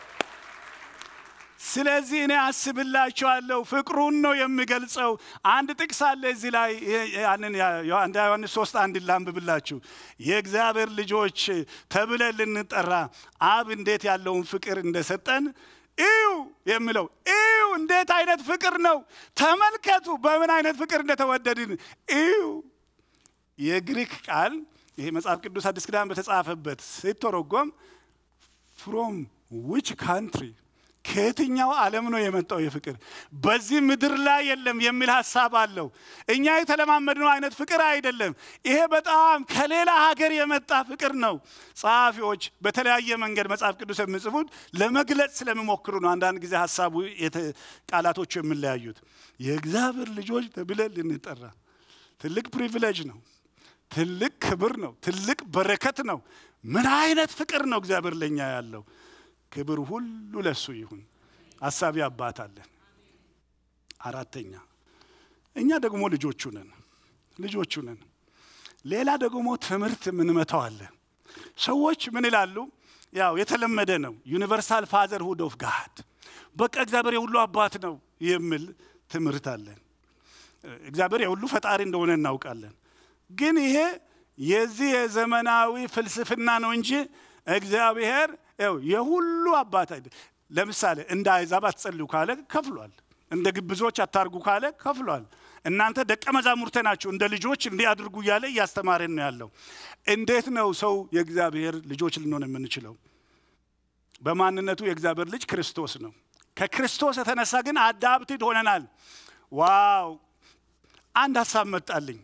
ስለዚህ እኔ አስብላችኋለሁ፣ ፍቅሩን ነው የሚገልጸው። አንድ ጥቅስ አለ እዚህ ላይ ያንን አንድ ዮሐንስ ሶስት አንድ ላንብብላችሁ። የእግዚአብሔር ልጆች ተብለን ልንጠራ አብ እንዴት ያለውን ፍቅር እንደሰጠን እዩ የሚለው እዩ። እንዴት አይነት ፍቅር ነው! ተመልከቱ በምን አይነት ፍቅር እንደተወደድን እዩ። የግሪክ ቃል ይሄ መጽሐፍ ቅዱስ አዲስ ኪዳን በተጻፈበት ሲተረጎም ፍሮም ዊች ካንትሪ ከየትኛው ዓለም ነው የመጣው የፍቅር በዚህ ምድር ላይ የለም የሚል ሀሳብ አለው። እኛ የተለማመድነው አይነት ፍቅር አይደለም። ይሄ በጣም ከሌላ ሀገር የመጣ ፍቅር ነው። ጸሐፊዎች በተለያየ መንገድ መጽሐፍ ቅዱስ የሚጽፉት ለመግለጽ ስለሚሞክሩ ነው። አንዳንድ ጊዜ ሀሳቡ ቃላቶቹ የሚለያዩት። የእግዚአብሔር ልጆች ተብለን ልንጠራ ትልቅ ፕሪቪሌጅ ነው። ትልቅ ክብር ነው። ትልቅ በረከት ነው። ምን አይነት ፍቅር ነው እግዚአብሔር ለኛ ያለው! ክብር ሁሉ ለሱ ይሁን። አሳቢ አባት አለን። አራተኛ እኛ ደግሞ ልጆቹ ነን፣ ልጆቹ ነን። ሌላ ደግሞ ትምህርት የምንመታው አለ። ሰዎች ምን ይላሉ? ያው የተለመደ ነው። ዩኒቨርሳል ፋዘር ሁድ ኦፍ ጋድ በቃ እግዚአብሔር የሁሉ አባት ነው የሚል ትምህርት አለን። እግዚአብሔር የሁሉ ፈጣሪ እንደሆነ እናውቃለን። ግን ይሄ የዚህ የዘመናዊ ፍልስፍና ነው እንጂ እግዚአብሔር ው የሁሉ አባት አይደል። ለምሳሌ እንደ አይዛብ አትጸልዩ ካለ ከፍሏል። እንደ ግብዞች አታርጉ ካለ ከፍሏል። እናንተ ደቀ መዛሙርቴ ናችሁ እንደ ልጆች እንዲህ አድርጉ እያለ እያስተማረን ነው ያለው። እንዴት ነው ሰው የእግዚአብሔር ልጆች ልንሆን የምንችለው? በማንነቱ የእግዚአብሔር ልጅ ክርስቶስ ነው። ከክርስቶስ የተነሳ ግን አዳፕትድ ሆነናል። ዋው! አንድ ሀሳብ መጣልኝ።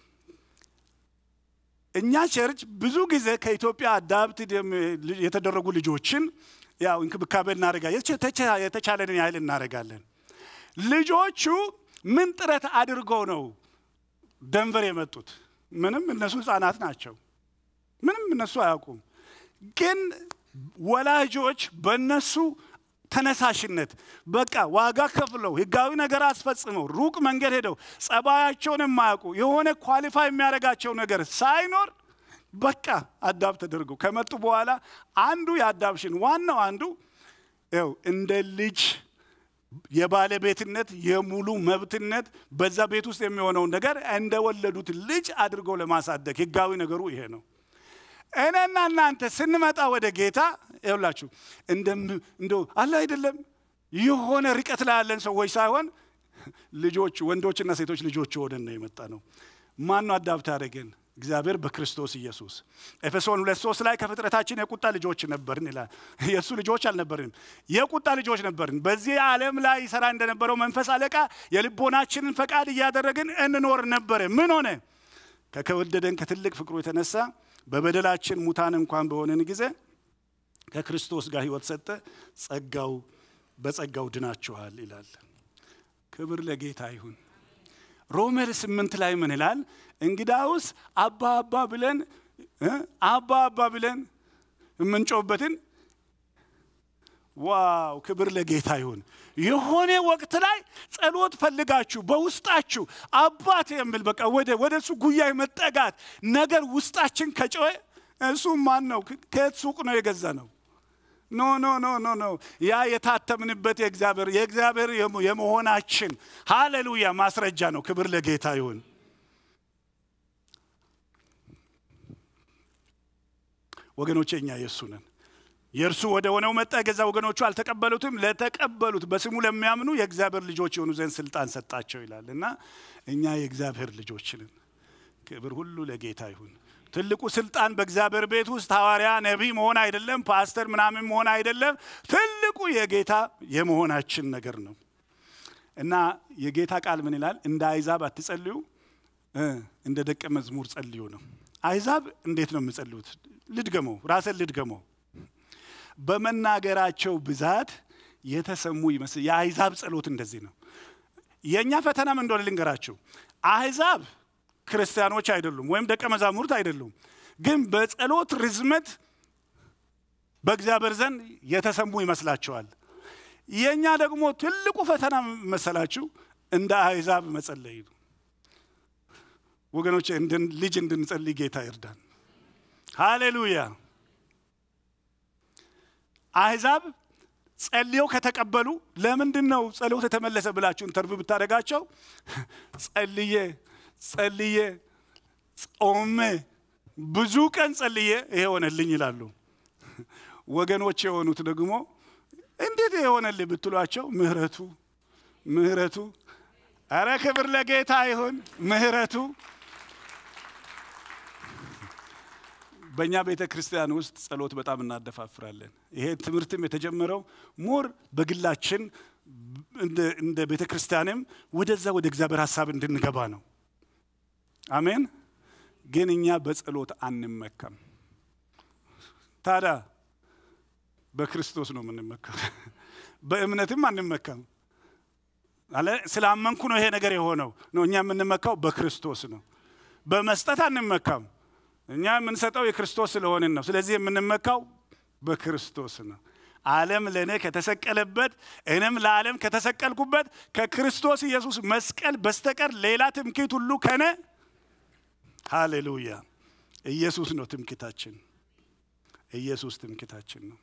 እኛ ቸርች ብዙ ጊዜ ከኢትዮጵያ አዳፕትድ የተደረጉ ልጆችን ያው እንክብካቤ እናደርጋለን፣ የተቻለንን ያህል እናደርጋለን። ልጆቹ ምን ጥረት አድርገው ነው ደንቨር የመጡት? ምንም እነሱ ህፃናት ናቸው። ምንም እነሱ አያውቁም። ግን ወላጆች በእነሱ ተነሳሽነት በቃ ዋጋ ከፍለው ህጋዊ ነገር አስፈጽመው ሩቅ መንገድ ሄደው ጸባያቸውን የማያውቁ የሆነ ኳሊፋይ የሚያደርጋቸው ነገር ሳይኖር በቃ አዳብ ተደርገው ከመጡ በኋላ አንዱ የአዳፕሽን ዋናው አንዱ ው እንደ ልጅ የባለቤትነት የሙሉ መብትነት በዛ ቤት ውስጥ የሚሆነውን ነገር እንደወለዱት ልጅ አድርገው ለማሳደግ ህጋዊ ነገሩ ይሄ ነው። እኔና እናንተ ስንመጣ ወደ ጌታ ይውላችሁ እንደው አለ አይደለም የሆነ ርቀት ላይ ያለን ሰዎች ሳይሆን ልጆች ወንዶችና ሴቶች ልጆች ሆነን ነው የመጣ ነው። ማን ነው አዳብት ያደረገን? እግዚአብሔር በክርስቶስ ኢየሱስ። ኤፌሶን ሁለት ሶስት ላይ ከፍጥረታችን የቁጣ ልጆች ነበርን ይላል። የእሱ ልጆች አልነበርንም፣ የቁጣ ልጆች ነበርን። በዚህ ዓለም ላይ ይሰራ እንደነበረው መንፈስ አለቃ የልቦናችንን ፈቃድ እያደረግን እንኖር ነበረ። ምን ሆነ? ከከወደደን ከትልቅ ፍቅሩ የተነሳ በበደላችን ሙታን እንኳን በሆነን ጊዜ ከክርስቶስ ጋር ህይወት ሰጠ። ጸጋው በጸጋው ድናችኋል ይላል። ክብር ለጌታ ይሁን። ሮሜር ስምንት ላይ ምን ይላል? እንግዳውስ አባ አባ ብለን አባ አባ ብለን የምንጮህበትን ዋው ክብር ለጌታ ይሁን። የሆነ ወቅት ላይ ጸሎት ፈልጋችሁ በውስጣችሁ አባት የሚል በቃ ወደ ወደ እሱ ጉያ መጠጋት ነገር ውስጣችን ከጮኸ እሱ ማን ነው? ከየት ሱቅ ነው የገዛ ነው? ኖ ኖ ኖ ኖ ኖ ያ የታተምንበት የእግዚአብሔር የእግዚአብሔር የመሆናችን ሃሌሉያ ማስረጃ ነው። ክብር ለጌታ ይሁን። ወገኖቼ እኛ የእሱ ነን። የእርሱ ወደ ሆነው መጣ፣ የገዛ ወገኖቹ አልተቀበሉትም። ለተቀበሉት በስሙ ለሚያምኑ የእግዚአብሔር ልጆች የሆኑ ዘንድ ስልጣን ሰጣቸው ይላል እና እኛ የእግዚአብሔር ልጆች ነን። ክብር ሁሉ ለጌታ ይሁን። ትልቁ ስልጣን በእግዚአብሔር ቤት ውስጥ ሐዋርያ፣ ነቢይ መሆን አይደለም፣ ፓስተር ምናምን መሆን አይደለም። ትልቁ የጌታ የመሆናችን ነገር ነው እና የጌታ ቃል ምን ይላል? እንደ አይዛብ አትጸልዩ፣ እንደ ደቀ መዝሙር ጸልዩ ነው። አይዛብ እንዴት ነው የምጸልዩት? ልድገመው፣ ራስን ልድገመው። በመናገራቸው ብዛት የተሰሙ ይመስል የአይዛብ ጸሎት እንደዚህ ነው። የእኛ ፈተናም እንደሆነ ልንገራችሁ። አህዛብ ክርስቲያኖች አይደሉም ወይም ደቀ መዛሙርት አይደሉም፣ ግን በጸሎት ርዝመት በእግዚአብሔር ዘንድ የተሰሙ ይመስላቸዋል። የእኛ ደግሞ ትልቁ ፈተና መሰላችሁ እንደ አህዛብ መጸለይ ነው። ወገኖች ልጅ እንድንጸልይ ጌታ ይርዳን። ሃሌሉያ። አህዛብ ጸልየው ከተቀበሉ ለምንድን ነው ጸሎት የተመለሰ ብላችሁ ኢንተርቪው ብታደርጋቸው ጸልዬ ጸልዬ ጾሜ ብዙ ቀን ጸልዬ ይሄ ሆነልኝ ይላሉ። ወገኖች የሆኑት ደግሞ እንዴት የሆነልኝ ብትሏቸው ምህረቱ ምህረቱ፣ አረ ክብር ለጌታ ይሁን። ምህረቱ በእኛ ቤተ ክርስቲያን ውስጥ ጸሎት በጣም እናደፋፍራለን። ይሄ ትምህርትም የተጀመረው ሞር በግላችን እንደ ቤተ ክርስቲያንም ወደዛ ወደ እግዚአብሔር ሀሳብ እንድንገባ ነው። አሜን። ግን እኛ በጸሎት አንመካም። ታዲያ በክርስቶስ ነው የምንመካው። በእምነትም አንመካም። አለ ስላመንኩ ነው ይሄ ነገር የሆነው ነው። እኛ የምንመካው በክርስቶስ ነው። በመስጠት አንመካም። እኛ የምንሰጠው የክርስቶስ ስለሆንን ነው። ስለዚህ የምንመካው በክርስቶስ ነው። ዓለም ለእኔ ከተሰቀለበት እኔም ለዓለም ከተሰቀልኩበት ከክርስቶስ ኢየሱስ መስቀል በስተቀር ሌላ ትምክህት ሁሉ ከነ ሃሌሉያ። ኢየሱስ ነው ትምክህታችን። ኢየሱስ ትምክህታችን ነው።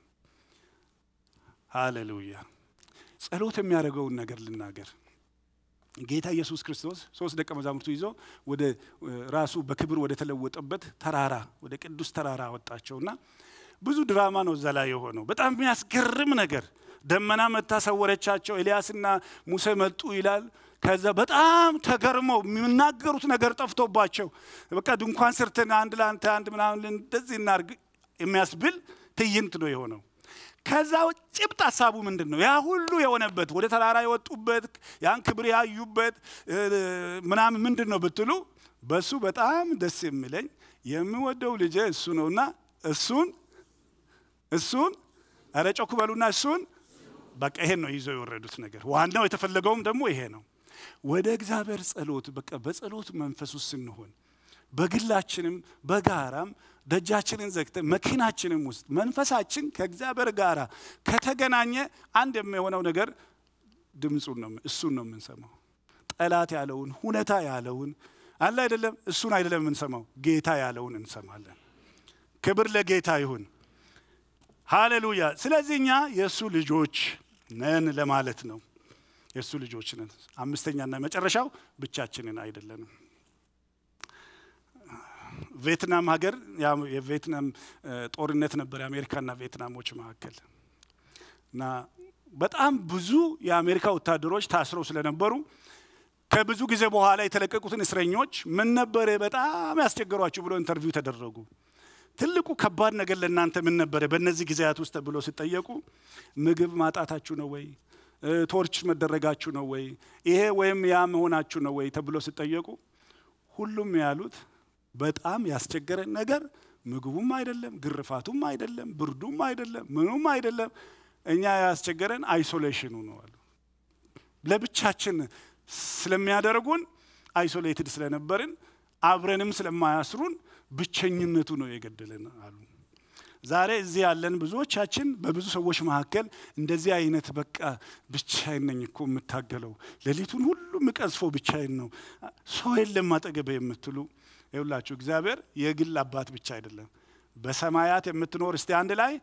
ሃሌሉያ። ጸሎት የሚያደርገውን ነገር ልናገር። ጌታ ኢየሱስ ክርስቶስ ሶስት ደቀ መዛሙርቱ ይዞ ወደ ራሱ በክብር ወደ ተለወጠበት ተራራ ወደ ቅዱስ ተራራ አወጣቸውና ብዙ ድራማ ነው እዛ ላይ የሆነው። በጣም የሚያስገርም ነገር ደመና መታ ሰወረቻቸው። ኤልያስና ሙሴ መጡ ይላል። ከዛ በጣም ተገርመው የሚናገሩት ነገር ጠፍቶባቸው በቃ ድንኳን ስርትን አንድ ለአንተ አንድ ምናምን እንደዚህ እናርግ የሚያስብል ትዕይንት ነው የሆነው። ከዛ ጭብጥ ሀሳቡ ምንድን ነው? ያ ሁሉ የሆነበት ወደ ተራራ የወጡበት ያን ክብር ያዩበት ምናምን ምንድን ነው ብትሉ በእሱ በጣም ደስ የሚለኝ የምወደው ልጄ እሱ ነውና እሱን እሱን ኧረ ጮክ በሉና እሱን በቃ ይሄን ነው ይዘው የወረዱት ነገር። ዋናው የተፈለገውም ደግሞ ይሄ ነው። ወደ እግዚአብሔር ጸሎት በቃ በጸሎት መንፈስ ውስጥ ስንሆን በግላችንም በጋራም ደጃችንን ዘግተን መኪናችንም ውስጥ መንፈሳችን ከእግዚአብሔር ጋር ከተገናኘ አንድ የሚሆነው ነገር ድምፁን ነው እሱን ነው የምንሰማው። ጠላት ያለውን ሁኔታ ያለውን አለ አይደለም፣ እሱን አይደለም የምንሰማው፣ ጌታ ያለውን እንሰማለን። ክብር ለጌታ ይሁን። ሃሌሉያ። ስለዚህ እኛ የእሱ ልጆች ነን ለማለት ነው። የእሱ ልጆች ነን። አምስተኛና መጨረሻው ብቻችንን አይደለንም። ቪየትናም ሀገር የቪየትናም ጦርነት ነበር የአሜሪካና ቪየትናሞች መካከል እና በጣም ብዙ የአሜሪካ ወታደሮች ታስረው ስለነበሩ ከብዙ ጊዜ በኋላ የተለቀቁትን እስረኞች ምን ነበረ በጣም ያስቸገሯችሁ ብሎ ኢንተርቪው ተደረጉ። ትልቁ ከባድ ነገር ለእናንተ ምን ነበረ በእነዚህ ጊዜያት ውስጥ ብሎ ሲጠየቁ ምግብ ማጣታችሁ ነው ወይ ቶርች መደረጋችሁ ነው ወይ ይሄ ወይም ያ መሆናችሁ ነው ወይ ተብሎ ሲጠየቁ ሁሉም ያሉት በጣም ያስቸገረን ነገር ምግቡም አይደለም፣ ግርፋቱም አይደለም፣ ብርዱም አይደለም፣ ምኑም አይደለም። እኛ ያስቸገረን አይሶሌሽኑ ነው አሉ። ለብቻችን ስለሚያደርጉን አይሶሌትድ ስለነበርን አብረንም ስለማያስሩን ብቸኝነቱ ነው የገደለን አሉ። ዛሬ እዚህ ያለን ብዙዎቻችን በብዙ ሰዎች መካከል እንደዚህ አይነት በቃ ብቻዬን ነኝ እኮ የምታገለው ሌሊቱን ሁሉ የምቀዝፈው ብቻዬን ነው፣ ሰው የለም አጠገቤ የምትሉ ይውላችሁ እግዚአብሔር የግል አባት ብቻ አይደለም። በሰማያት የምትኖር እስቲ አንድ ላይ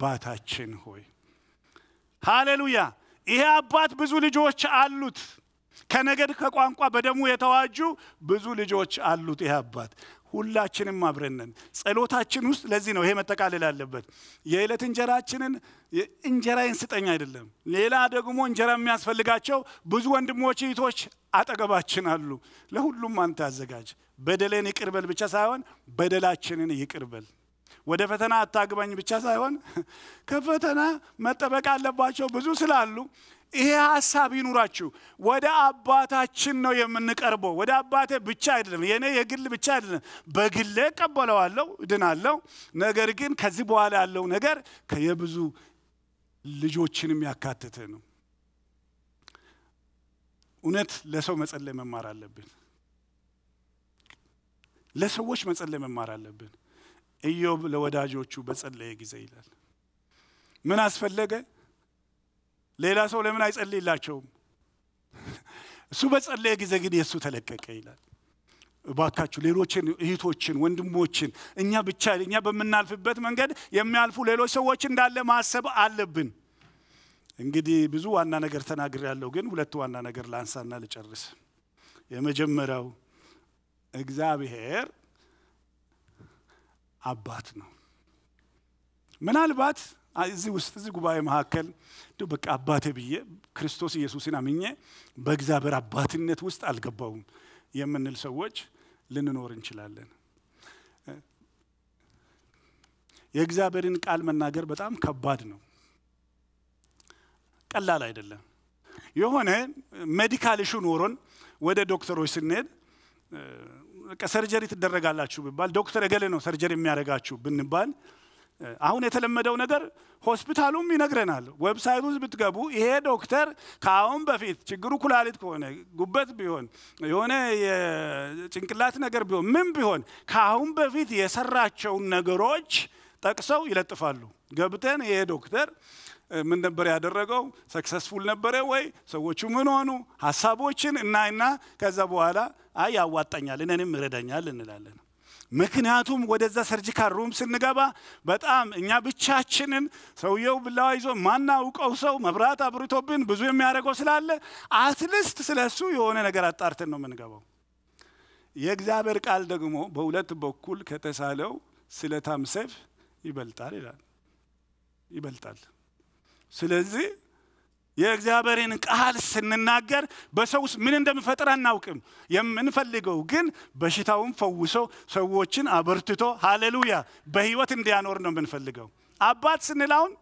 አባታችን ሆይ ሃሌሉያ። ይሄ አባት ብዙ ልጆች አሉት። ከነገድ ከቋንቋ በደሙ የተዋጁ ብዙ ልጆች አሉት ይህ አባት። ሁላችንም አብረን ነን። ጸሎታችን ውስጥ ለዚህ ነው ይሄ መጠቃለል አለበት። የዕለት እንጀራችንን እንጀራዬን ስጠኝ አይደለም። ሌላ ደግሞ እንጀራ የሚያስፈልጋቸው ብዙ ወንድሞች እህቶች አጠገባችን አሉ። ለሁሉም አንተ አዘጋጅ። በደሌን ይቅርበል ብቻ ሳይሆን በደላችንን ይቅርበል። ወደ ፈተና አታግባኝ ብቻ ሳይሆን ከፈተና መጠበቅ አለባቸው ብዙ ስላሉ ይሄ ሀሳብ ይኑራችሁ። ወደ አባታችን ነው የምንቀርበው። ወደ አባቴ ብቻ አይደለም፣ የኔ የግል ብቻ አይደለም። በግሌ እቀበለዋለሁ፣ እድናለሁ። ነገር ግን ከዚህ በኋላ ያለው ነገር የብዙ ልጆችንም ያካተተ ነው። እውነት ለሰው መጸለይ መማር አለብን። ለሰዎች መጸለይ መማር አለብን። ኢዮብ ለወዳጆቹ በጸለየ ጊዜ ይላል ምን አስፈለገ? ሌላ ሰው ለምን አይጸልይላቸውም? እሱ በጸለየ ጊዜ ግን የእሱ ተለቀቀ ይላል። እባካችሁ ሌሎችን እህቶችን፣ ወንድሞችን እኛ ብቻ እኛ በምናልፍበት መንገድ የሚያልፉ ሌሎች ሰዎች እንዳለ ማሰብ አለብን። እንግዲህ ብዙ ዋና ነገር ተናግር ያለው ግን ሁለት ዋና ነገር ላንሳና ልጨርስ። የመጀመሪያው እግዚአብሔር አባት ነው። ምናልባት እዚህ ውስጥ እዚህ ጉባኤ መካከል እንዲሁ በቃ አባቴ ብዬ ክርስቶስ ኢየሱስን አምኜ በእግዚአብሔር አባትነት ውስጥ አልገባውም የምንል ሰዎች ልንኖር እንችላለን። የእግዚአብሔርን ቃል መናገር በጣም ከባድ ነው፣ ቀላል አይደለም። የሆነ ሜዲካል ኢሹ ኖሮን ወደ ዶክተሮች ስንሄድ ሰርጀሪ ትደረጋላችሁ ብባል ዶክተር እገሌ ነው ሰርጀሪ የሚያደርጋችሁ ብንባል አሁን የተለመደው ነገር ሆስፒታሉም ይነግረናል። ዌብሳይት ውስጥ ብትገቡ ይሄ ዶክተር ከአሁን በፊት ችግሩ ኩላሊት ከሆነ ጉበት ቢሆን የሆነ የጭንቅላት ነገር ቢሆን ምን ቢሆን ከአሁን በፊት የሰራቸውን ነገሮች ጠቅሰው ይለጥፋሉ። ገብተን ይሄ ዶክተር ምን ነበር ያደረገው? ሰክሰስፉል ነበረ ወይ? ሰዎቹ ምን ሆኑ? ሀሳቦችን እናይና ከዛ በኋላ አይ ያዋጣኛል፣ እኔንም ይረዳኛል እንላለን። ምክንያቱም ወደዛ ሰርጂካል ሩም ስንገባ በጣም እኛ ብቻችንን ሰውየው ብላዋ ይዞ ማናውቀው ሰው መብራት አብርቶብን ብዙ የሚያደርገው ስላለ አትሊስት ስለ እሱ የሆነ ነገር አጣርተን ነው የምንገባው። የእግዚአብሔር ቃል ደግሞ በሁለት በኩል ከተሳለው ስለታም ሰይፍ ይበልጣል ይላል። ይበልጣል። ስለዚህ የእግዚአብሔርን ቃል ስንናገር በሰው ውስጥ ምን እንደሚፈጥር አናውቅም። የምንፈልገው ግን በሽታውን ፈውሶ ሰዎችን አበርትቶ ሃሌሉያ በህይወት እንዲያኖር ነው የምንፈልገው። አባት ስንላውን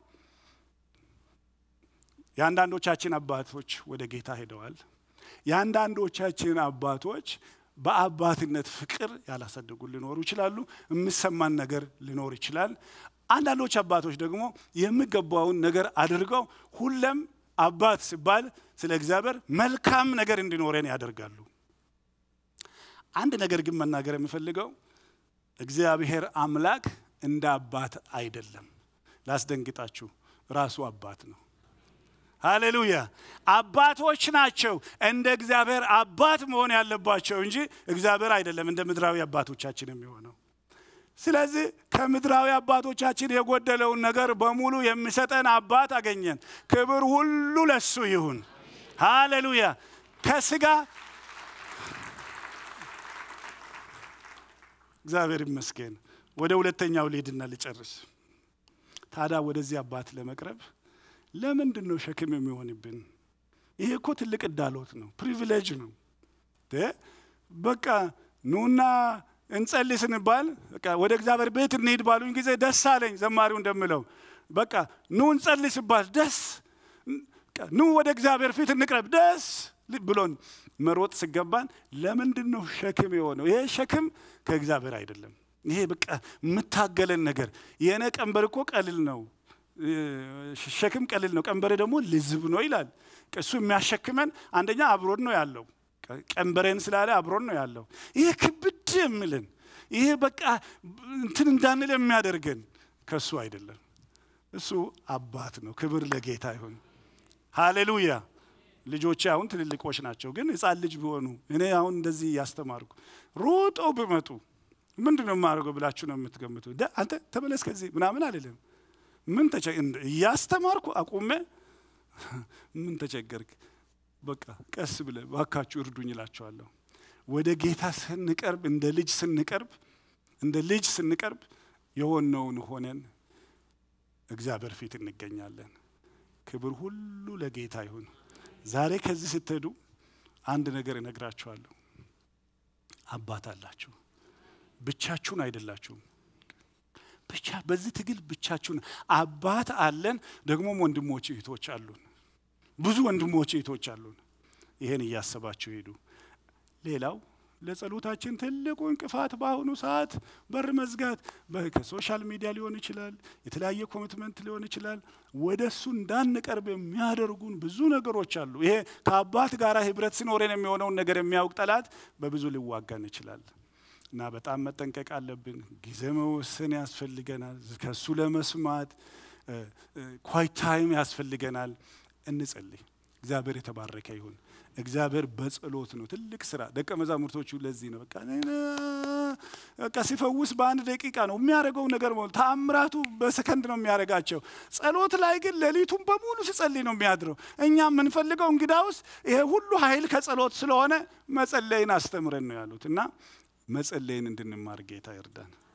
የአንዳንዶቻችን አባቶች ወደ ጌታ ሄደዋል። የአንዳንዶቻችን አባቶች በአባትነት ፍቅር ያላሳደጉ ሊኖሩ ይችላሉ። የሚሰማን ነገር ሊኖር ይችላል። አንዳንዶች አባቶች ደግሞ የሚገባውን ነገር አድርገው ሁለም አባት ሲባል ስለ እግዚአብሔር መልካም ነገር እንዲኖረን ያደርጋሉ። አንድ ነገር ግን መናገር የምፈልገው እግዚአብሔር አምላክ እንደ አባት አይደለም። ላስደንግጣችሁ፣ ራሱ አባት ነው። ሃሌሉያ! አባቶች ናቸው እንደ እግዚአብሔር አባት መሆን ያለባቸው እንጂ እግዚአብሔር አይደለም እንደ ምድራዊ አባቶቻችን የሚሆነው። ስለዚህ ከምድራዊ አባቶቻችን የጎደለውን ነገር በሙሉ የሚሰጠን አባት አገኘን። ክብር ሁሉ ለሱ ይሁን። ሃሌሉያ። ከስጋ እግዚአብሔር ይመስገን። ወደ ሁለተኛው ልሂድና ልጨርስ። ታዲያ ወደዚህ አባት ለመቅረብ ለምንድን ነው ሸክም የሚሆንብን? ይሄ እኮ ትልቅ እዳሎት ነው፣ ፕሪቪሌጅ ነው። በቃ ኑና እንጸልይ ስንባል በቃ ወደ እግዚአብሔር ቤት እንሂድ ባሉኝ ጊዜ ደስ አለኝ። ዘማሪው እንደምለው በቃ ኑ እንጸልይ ሲባል ደስ ኑ ወደ እግዚአብሔር ፊት እንቅረብ ደስ ብሎን መሮጥ ሲገባን ለምንድን ነው ሸክም የሆነው? ይሄ ሸክም ከእግዚአብሔር አይደለም። ይሄ በቃ የምታገለን ነገር የእኔ ቀንበር እኮ ቀልል ነው፣ ሸክም ቀልል ነው፣ ቀንበሬ ደግሞ ልዝብ ነው ይላል። እሱ የሚያሸክመን አንደኛ አብሮን ነው ያለው ቀንበሬን ስላለ አብሮን ነው ያለው። ይሄ ክብድ የሚልን ይሄ በቃ እንትን እንዳንል የሚያደርገን ከእሱ አይደለም። እሱ አባት ነው። ክብር ለጌታ ይሁን። ሃሌሉያ። ልጆቼ አሁን ትልልቆች ናቸው፣ ግን ሕፃን ልጅ ቢሆኑ እኔ አሁን እንደዚህ እያስተማርኩ ሮጠው ቢመጡ ምንድን ነው የማደርገው ብላችሁ ነው የምትገምቱ? አንተ ተመለስ ከዚህ ምናምን አልልም። ምን እያስተማርኩ አቁሜ ምን ተቸገርክ በቃ ቀስ ብለ ባካችሁ እርዱኝ እላቸዋለሁ። ወደ ጌታ ስንቀርብ እንደ ልጅ ስንቀርብ እንደ ልጅ ስንቀርብ የሆነውን ሆነን እግዚአብሔር ፊት እንገኛለን። ክብር ሁሉ ለጌታ ይሁን። ዛሬ ከዚህ ስትሄዱ አንድ ነገር እነግራችኋለሁ። አባት አላችሁ። ብቻችሁን አይደላችሁም። ብቻ በዚህ ትግል ብቻችሁን አባት አለን። ደግሞም ወንድሞች እህቶች አሉን። ብዙ ወንድሞች እህቶች አሉን። ይሄን እያሰባችሁ ሄዱ። ሌላው ለጸሎታችን ትልቁ እንቅፋት በአሁኑ ሰዓት በር መዝጋት፣ ከሶሻል ሚዲያ ሊሆን ይችላል፣ የተለያየ ኮሚትመንት ሊሆን ይችላል። ወደ እሱ እንዳንቀርብ የሚያደርጉን ብዙ ነገሮች አሉ። ይሄ ከአባት ጋር ህብረት ሲኖረን የሚሆነውን ነገር የሚያውቅ ጠላት በብዙ ሊዋጋን ይችላል እና በጣም መጠንቀቅ አለብን። ጊዜ መወሰን ያስፈልገናል። ከእሱ ለመስማት ኳይት ታይም ያስፈልገናል። እንጸልይ። እግዚአብሔር የተባረከ ይሁን። እግዚአብሔር በጸሎት ነው ትልቅ ስራ። ደቀ መዛሙርቶቹ ለዚህ ነው በቃ በቃ ሲፈውስ በአንድ ደቂቃ ነው የሚያደርገው ነገር ነው። ተአምራቱ በሰከንድ ነው የሚያደርጋቸው። ጸሎት ላይ ግን ሌሊቱን በሙሉ ሲጸልይ ነው የሚያድረው። እኛ የምንፈልገው እንግዳውስ ይሄ ሁሉ ኃይል ከጸሎት ስለሆነ መጸለይን አስተምረን ነው ያሉት እና መጸለይን እንድንማር ጌታ ይርዳን።